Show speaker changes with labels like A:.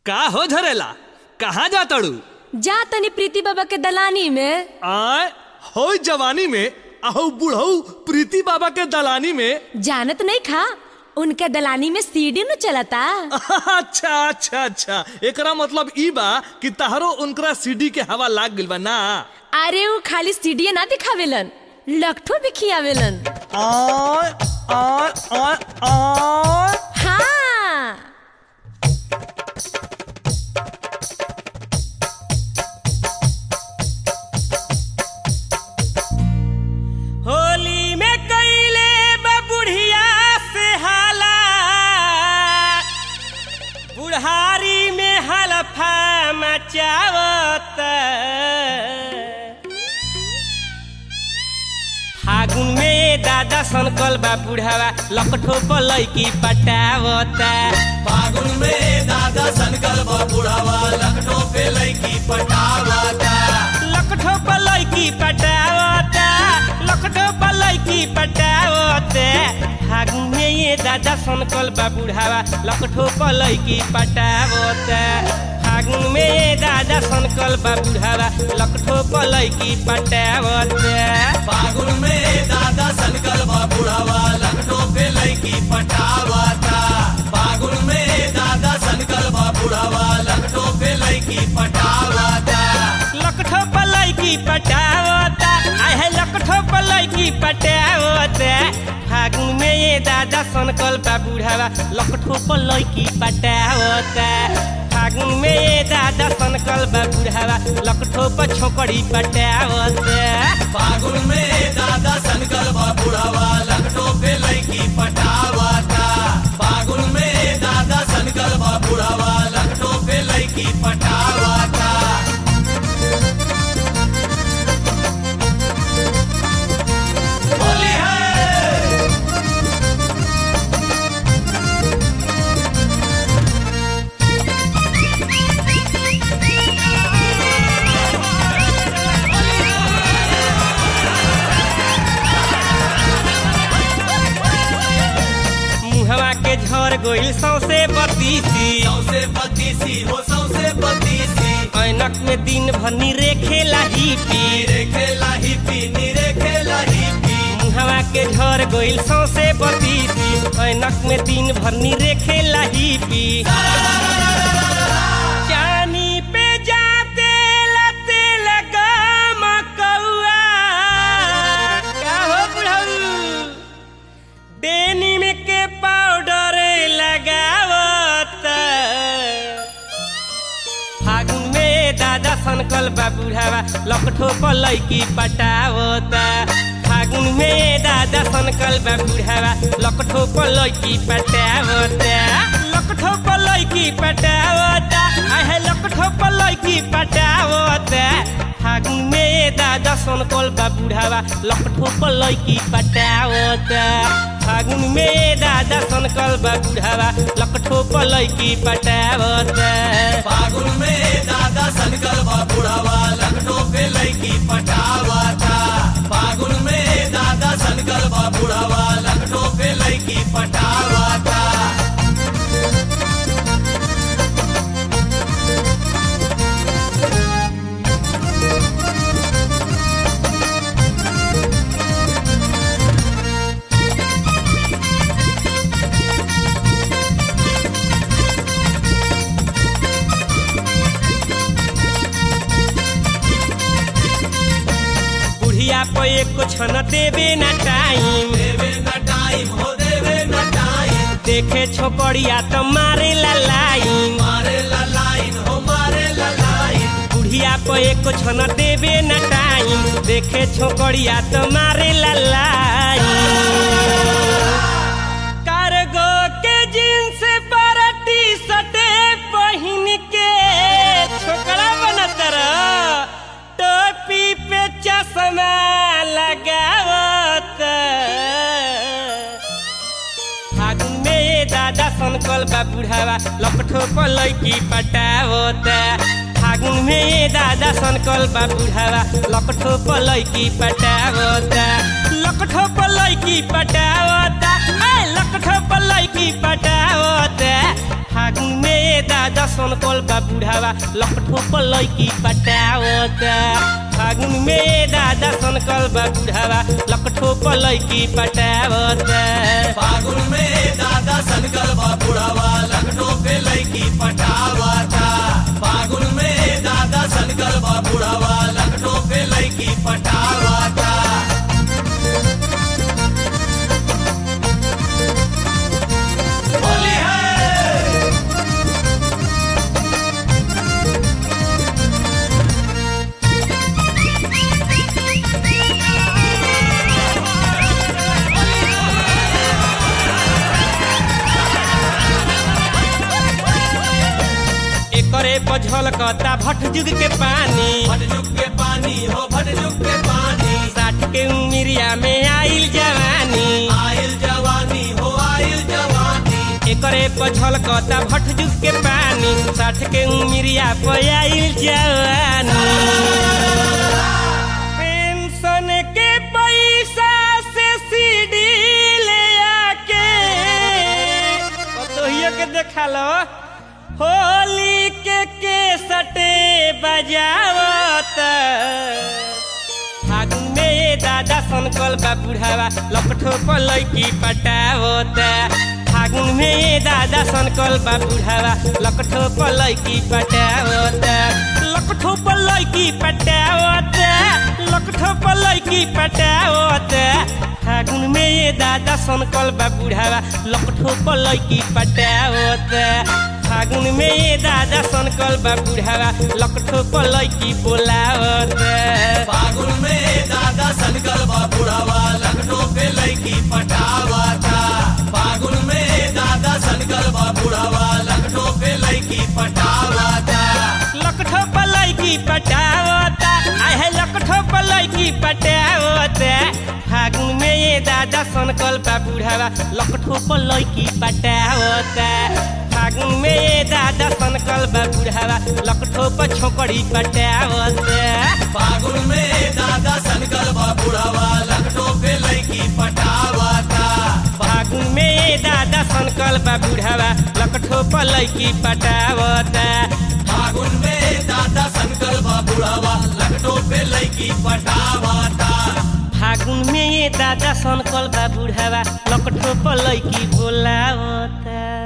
A: का हो झरेला कहाँ जा तड़ू
B: जा तनी प्रीति बाबा के दलानी में
A: आय हो जवानी में आहू बुढ़ऊ प्रीति बाबा के दलानी में
B: जानत नहीं खा उनके दलानी में सीढ़ी न चलता
A: अच्छा अच्छा अच्छा एकरा मतलब ई बा कि तहरो उनकरा सीडी के हवा लाग गइल बा ना
B: अरे वो खाली सीढ़ी ना दिखावेलन लखठो भी खियावेलन
A: आय आय आय आय
B: हाँ
C: होली में कैले बुढ़िया से हाला बुढ़ारी में हलफा मचावत फागुन में दादा सनकल बा बुढ़ावा लकठो पलैकी पटावता
D: फागुन में दादा सनकल बुढ़ावा लखनऊ पे लड़की पटावाता
C: लकठो पलैकी पटावता लकठो पलैकी पटावते फागुन में ये दादा सनकल बा बुढ़ावा लकठो पलैकी पटावता फागुन में ये दादा सनकल बा बुढ़ावा लकठो पलैकी पटावता
D: फागुन में दादा सनकल बुढ़ावा लखनऊ पे लड़की पटावाता फागुन में दादा सनकल बुढ़ावा लखनऊ पे लड़की पटावाता
C: लकठो पलैकी पटावता आहे लकठो पलैकी पटावता फागुन में ये दादा सनकल बा बुढ़ावा लकठो पलैकी पटावता फागुन में ये दादा सनकल बा बुढ़ावा लकठो पर छोकड़ी पटावता
D: फागुन में दादा सनकल बुढ़ावा लखनऊ पे लड़की पटावाता फागुन में दादा सनकल बुढ़ावा लखनऊ पे लड़की पटावाता होली है
C: मुहवा के झर गोइल सौसे बतीसी
D: सौसे बत्तीसी हो सौसे बत्तीसी
C: ऐनक में दिन भर निरे खेला ही पी
D: नीरे खेला ही पी नीरे खेला ही पी
C: मुहवा के झर गोइल सौसे बतीसी ऐनक में दिन भर निरे खेला ही पी चानी पे जाते लते लगा मकौआ का हो बुढ़ऊ डेनिम के पाउडर लगावत फागुन में दादा सनकल बा बुढ़ावा लकठो पलैकी पटावता फागुन में दादा सनकल बा बुढ़ावा लकठो पलैकी पटावता लकठो पलैकी पटावता आहे लकठो पलैकी पटावता फागुन में दादा सनकल बा बुढ़ावा लकठो पलैकी पटावता फागुन में दादा सनकल बा बुढ़ावा लकठो पलैकी पटावता
D: फागुन में दादा सनकल बुढ़ावा लखनऊ पे लड़की पटावाता फागुन में दादा सनकल बुढ़ावा लखनऊ पे लड़की पटावाता
C: बुढ़िया पे एको छन देवे ना टाइम
D: देवे न टाइम हो देवे न टाइम
C: देखे छोकरिया तो मारे ला लाइन
D: मारे ला लाइन हो मारे ला लाइन
C: बुढ़िया पे एको छन देवे ना टाइम देखे छोकरिया तो मारे ला लाइन कार्गो के जींस पर टी शर्ट पहन के छोकरा बनत रह टोपी पे चश्मा लगावत फागुन में दादा सनकल बा बुढ़ावा लपठो पलैकी पटावता फागुन में दादा सनकल बा बुढ़ावा लपठो पलैकी पटावता लकठो पलैकी पटावता ए लकठो पलैकी पटावता फागुन में दा दादा सनकल बा बुढ़ावा लकठो पर लैकी पटावता फागुन में ये दादा सनकल बा बुढ़ावा लकठो पर लैकी पटावता
D: फागुन में दादा सनकल बा बुढ़ावा लखनऊ पे लड़की पटावता फागुन में दादा सनकल बा बुढ़ावा लखनऊ पे लड़की पटावता होली है
C: एकरे बझल कता भट जुग के पानी
D: भटजुग के पानी हो भटजुग के पानी
C: साठ के उमिरिया में आइल जवानी
D: आयल जवानी हो आयल जवानी
C: एकरे पझल कता भट जुग के पानी साठ के उमिरिया पे आइल जवानी पेंशन के पैसा से सीडी ले आके पतोहियो के देखा लो होली के केसटे बजावत फागुन में ये दादा सनकल बा बुढ़ावा लपठो पर लैकी पटावता फागुन में ये दादा सनकल बा बुढ़ावा लकठो पर लैकी पटावता लकठो पर लैकी पटावता लकठो पर लैकी पटावता फागुन में ये दादा सनकल बा बुढ़ावा लकठो पर लैकी पटावता फागुन में ये दादा सनकल बा बुढ़ावा लकठो पर लैकी बोलावता
D: फागुन में दादा सनकल बा बुढ़ावा लखनऊ पे लड़की पटावता फागुन में दादा सनकल बा बुढ़ावा लखनऊ पे लड़की पटावता
C: लकठो पलई की पटावता आहे लकठो पलई की पटावता फागुन में ये दादा सनकल बा बुढ़ावा लकठो पलई की पटावता फागुन में ये दादा सनकल बा बुढ़ावा लकठो पर छोकड़ी पटावता
D: फागुन में दादा सनकल बा बुढ़ावा लखनऊ पे लड़की पटावता
C: फागुन में ये दादा सनकल बा बुढ़ावा लकठो पलई की पटावता
D: फागुन में दादा सनकल बा बुढ़ावा लखनऊ पे लड़की पटावता
C: फागुन में ये दादा सनकल बा बुढ़ावा लकठो पलई की बोलावता